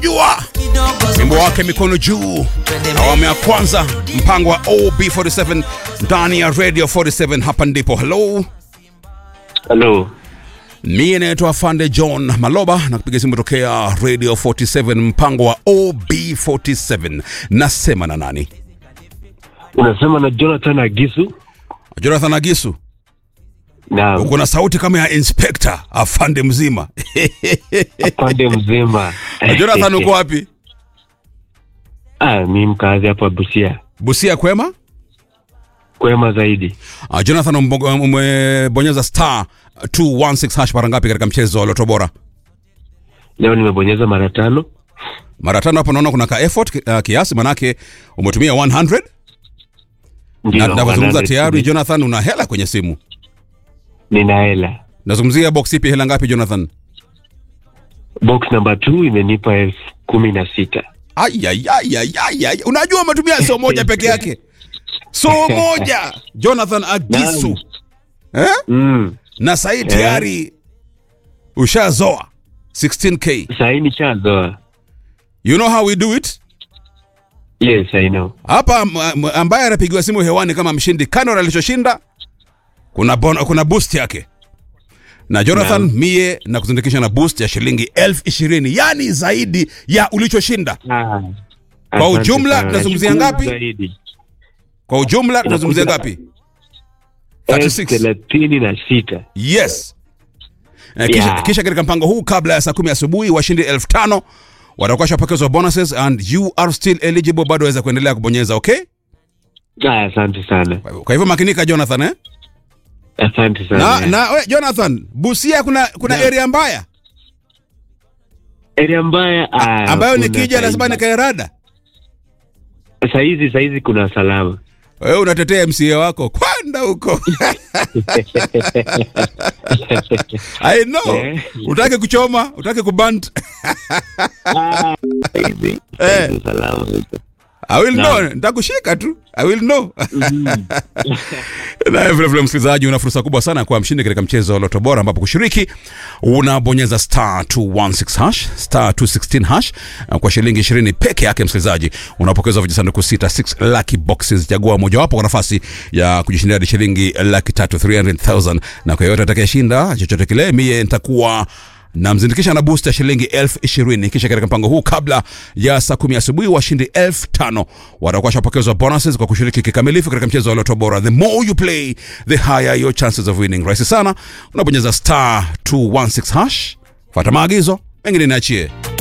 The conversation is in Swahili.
unamjua wimbo wake mikono juu awamu ya kwanza mpango wa ob47 ndani ya radio 47 hapa ndipo halo Halo, mie naitwa fande john maloba na kupiga simu tokea radio 47 mpango wa ob47 nasema na nani unasema na Jonathan Agisu? jonathan agisu Na uko na sauti kama ya inspector afande mzima pande mzima. jonathan uko wapi Ah, mi mkazi hapa Busia, busia kwema kwema zaidi. uh, jonathan umbo- umebonyeza star 216 hash mara ngapi katika mchezo wa loto bora Leo nimebonyeza mara tano. mara tano hapo naona kuna ka effort uh, kiasi manake umetumia 100 Ndio, na navyozungumza 100 tayari jonathan una hela kwenye simu nina hela. nazungumzia box ipi hela ngapi jonathan Box number 2 imenipa elfu kumi na sita. Ayayayayayay. unajua umetumia soo moja peke yake soo moja jonathan agisu eh? Mm. na sahii tayari ushazoa 16k Sahii nishazoa. you know how we do it Yes, I know. hapa m- m- ambaye anapigiwa simu hewani kama mshindi kano alichoshinda kuna, bon, kuna boost yake na jonathan Naam. mie na kuzindikisha na boost ya shilingi elfu ishirini yani zaidi ya ulichoshinda Ah. Kwa asante ujumla, sana. tunazungumzia Nashukuru ngapi? zaidi. kwa ujumla tunazungumzia Inakuja- ngapi Elfu 36 thelathini na sita. yes Eh, kisha, Yeah. kisha katika mpango huu kabla ya saa kumi asubuhi washindi elfu tano watakuwa washapokezwa bonuses and you are still eligible bado waweza kuendelea kubonyeza okay Ah, asante sana. kwa hivyo makinika jonathan eh? Asante na, sana. na we, jonathan busia kuna kuna Naam. area mbaya Area mbaya ah, ambayo kuna nikija lazima saizi. nikaerada Saizi saizi kuna salama. wewe unatetea mca wako kwenda huko i know Eh. utake kuchoma utake kubant Ah, saizi Eh. kuna salama. I will know, Naam. nitakushika tu. I will know. Na vile vile msikilizaji, una fursa kubwa sana kuwa mshindi katika mchezo wa Loto Bora, ambapo kushiriki unabonyeza star 216 hash star 216 hash na kwa shilingi 20 peke yake. Msikilizaji, unapokezwa vijisanduku sita 6 lucky boxes. Chagua mojawapo kwa nafasi ya kujishindia hadi shilingi laki tatu 300,000 na kwa yoyote atakayeshinda chochote kile, mie nitakuwa namzindikisha na boost ya shilingi elfu ishirini kisha katika mpango huu kabla ya saa kumi asubuhi washindi elfu tano watakuwa shapokezwa bonuses kwa kushiriki kikamilifu katika mchezo wa loto bora the more you play the higher your chances of winning rahisi sana unabonyeza star 216 hash fata maagizo mengine niachie